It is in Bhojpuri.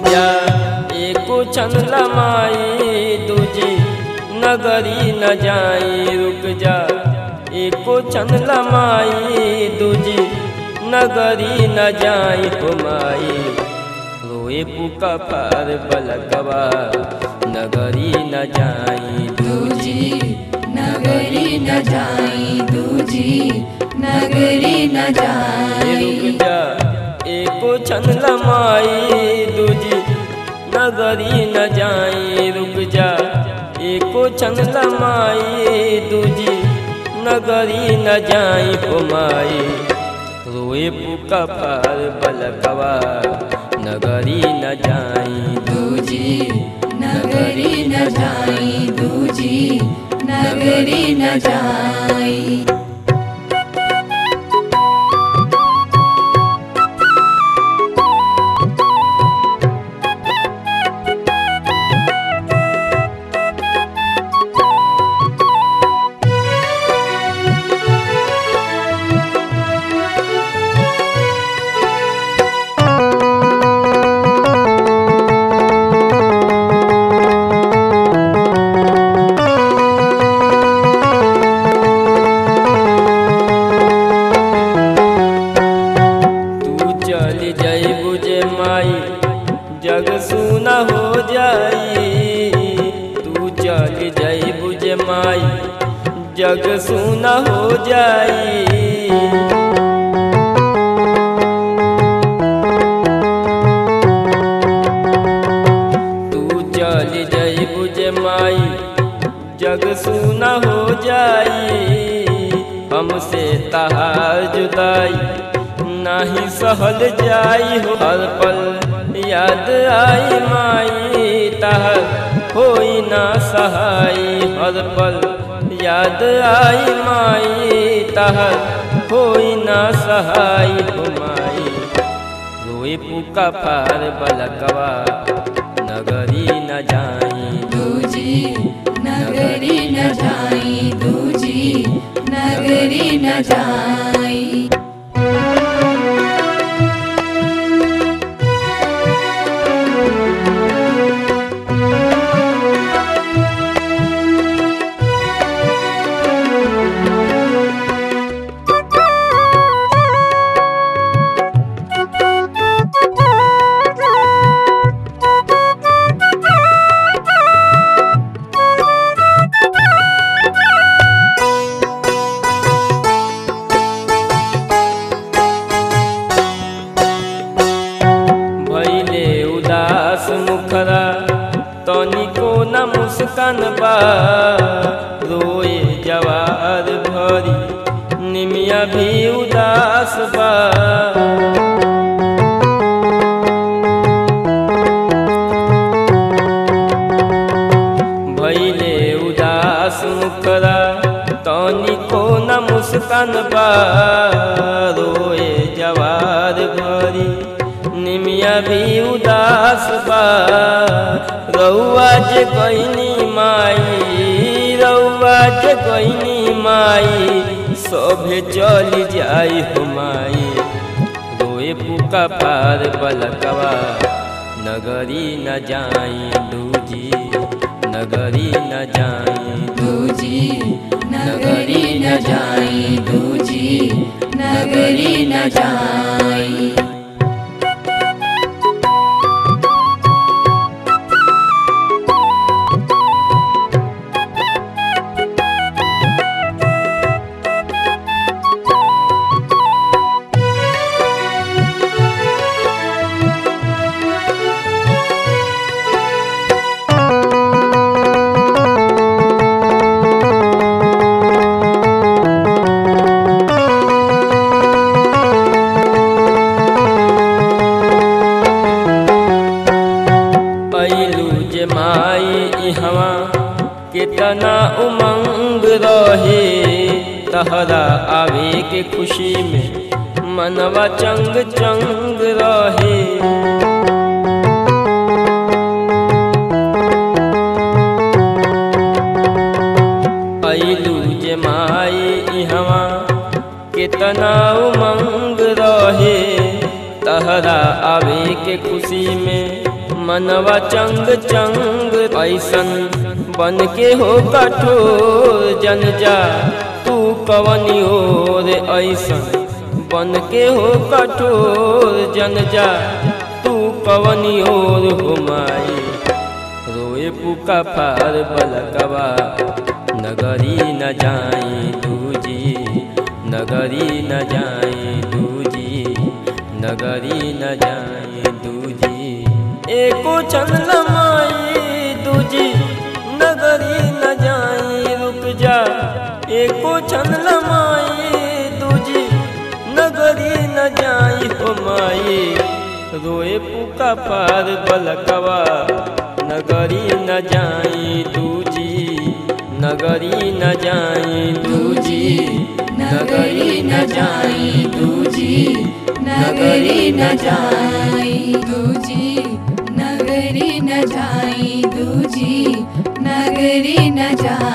जा एको छन लमाई दूजी नगरी न जाई रुक जा एको छन लमाई दूजी नगरी न जाई हुमाई रोए पुका पार बलकवा नगरी न जाई दूजी नगरी न जाई दूजी नगरी न रुक जाई जा एको छन लमाई दूजी नगरी न जाई रुक जा एको छन लमाई दूजी नगरी न जाई हुमाई रोए पुका पार बलकवा नगरी न जाई दूजी नगरी न जाई दूजी नगरी न जाई तू चल जाई बुझे माई जग सुना हो जाई तू चल जाई बुझे माई जग सुना हो जाई तू चल जाई बुझे माई जग सुना हो जाई हमसे तहार जुदाई नाही सहल जाई हो हर पल याद आई माई तहर होई ना सहाई हर पल याद आई माई तहर होई ना सहाई हो माई रोए पुका पार बलकवा नगरी न जाई दूजी नगरी न जाई दूजी नगरी न जाई भैले उदास मुखरा तनिको न मुस्कान बा रोए जवार भरी निमिया भी उदास बा भैले उदास मुखरा तनिको न मुस्कान बा रोए जवार भरी निमिया भी उदास बा रउआ जे कहनी माई रउआ जे कहनी माई सभे चल जाई हो माई रोए पुका पार बलकवा नगरी न जाई दूजी नगरी न जाई दूजी नगरी न जाई दूजी नगरी न जाई पैलू जे माई इहवा कितना उमंग रहे तहरा आवे के खुशी में मनवा चंग चंग रहे पैलू जे माई इहवा कितना उमंग रहे तहरा आवे के खुशी में मनवा चंग चंग ऐसन बन के हो कठोर जन जा तू कवनी ओर ऐसन बन के हो कठोर जन जा तू कवनी ओर हो माई रोए पुका फार बलकवा नगरी न जाई दूजी नगरी न जाई दूजी नगरी न जाई दूजी एको छन लमाई दूजी नगरी न जाई रुक जा एको छन लमाई दूजी नगरी न जाई हो माई रोए पुका पार बलकवा नगरी न जाई दूजी नगरी न जाई दूजी नगरी न जाई दूजी नगरी न जाई दूजी नगरी न जाई दूजी नगरी न जाई